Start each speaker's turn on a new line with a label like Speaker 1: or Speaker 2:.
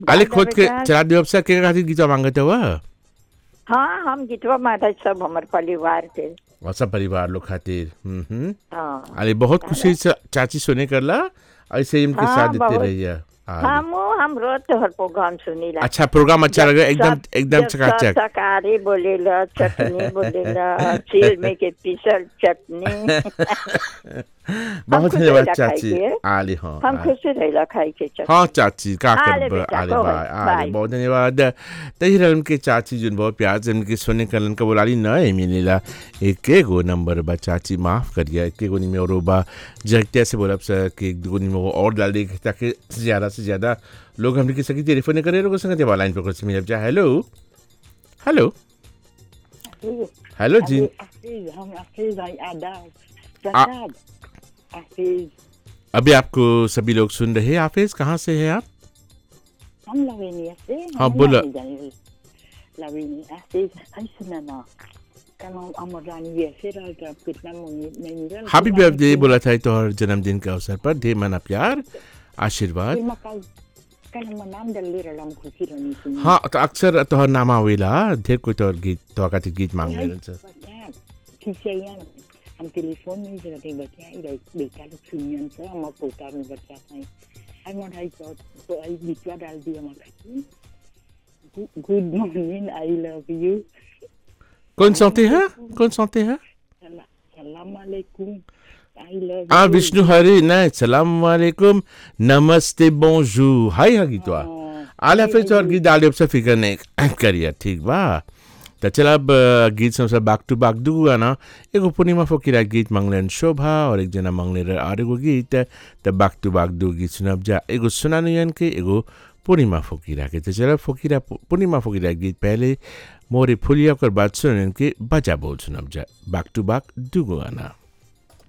Speaker 1: आले
Speaker 2: दादा
Speaker 1: खोद के
Speaker 2: बेटा,
Speaker 1: चला देव से के खातिर गीत मांगत हुआ
Speaker 2: हाँ हम गीतवा माता सब हमर परिवार के
Speaker 1: और सब परिवार लोग खातिर हम्म हम्म
Speaker 2: हाँ
Speaker 1: अरे बहुत खुशी से चाची सुने करला ऐसे ही उनके
Speaker 2: हाँ,
Speaker 1: साथ देते
Speaker 2: बहुत।
Speaker 1: रहिए हाँ।
Speaker 2: हम हम रोज तोहर प्रोग्राम सुनीला
Speaker 1: अच्छा प्रोग्राम अच्छा लगा एकदम
Speaker 2: सब-
Speaker 1: एकदम
Speaker 2: जब
Speaker 1: चकाचक
Speaker 2: शाकाहारी बोलेला चटनी बोलेला चील में के पीसल चटनी
Speaker 1: बहुत
Speaker 2: खुश
Speaker 1: धन्यवाद
Speaker 2: रहिला
Speaker 1: चाची
Speaker 2: खाई के।
Speaker 1: आले हाँ
Speaker 2: हम
Speaker 1: आले।
Speaker 2: खुश रहेला खाई के चटनी
Speaker 1: हाँ चाची का
Speaker 2: आले
Speaker 1: कर
Speaker 2: बेटा,
Speaker 1: आले
Speaker 2: को
Speaker 1: बाय
Speaker 2: बाय,
Speaker 1: आले
Speaker 2: बाय।
Speaker 1: बहुत धन्यवाद तही रहन के चाची जुन बहुत प्यार से उनके सोने कलन का बोलाली न है मिलेला एक गो नंबर बा चाची माफ करिए एक गो निमे और बा जगतिया से बोलब सर कि एक दो निमे और डाल दे ताकि ज्यादा से ज्यादा लोग हमने की सकी टेलीफोन करे लोग संगत बा लाइन पर कुछ मिल जा hello hello hello ji
Speaker 3: Hafiz, हम हाफिज भाई आदाब प्रसाद हाफिज
Speaker 1: अभी आपको सभी लोग सुन रहे हैं हाफिज कहाँ से हैं आप
Speaker 3: हम लवेनिया से
Speaker 1: हाँ, बोला।
Speaker 3: लवेनिया हाफिज हाय सुना ना kalau अमरानी ये फिर अगर कितना नहीं मिला
Speaker 1: हैप्पी बर्थडे बोला था तो हर जन्मदिन के अवसर पर ढेर मना प्यार आशीर्वाद
Speaker 3: terima kasih kalau menam dari dalam kursi dan itu
Speaker 1: हाँ तो अक्सर तोहर नाम आवेला ढेर कोई तोहर गीत तोहर खातिर गीत मांग ले छ
Speaker 3: Kisahnya am telefon ni jadi dia baca ida beka lu sunyan sa ma kota mi baca sai ai mon hai so so ai bicara dal dia makasih good morning i love you
Speaker 1: कौन सौते हैं कौन सौते हैं
Speaker 3: Salam- Assalamualaikum. I love
Speaker 1: आ
Speaker 3: you.
Speaker 1: Vishnu हरे न सलाम वालेकुम नमस्ते बोंजू हाय हा गीतवा
Speaker 3: हाँ,
Speaker 1: आले फिर तोहर गीत डाले अब से फिकर नहीं करिए ठीक बा तो चल अब अ, गीत सब सब बाक टू बाक दू गाना एगो पूर्णिमा फकीरा गीत मांगलन शोभा और एक जना मांगले रहे और एगो गीत तो बाक टू बाक दू गीत सुनब जा एगो सुनानुयन के एगो पूर्णिमा फकीरा के तो चल फकीरा पूर्णिमा फकीरा गीत पहले मोरे फुलिया कर बात सुनन के बजा बोल सुनब जा बाक टू बाक दू गाना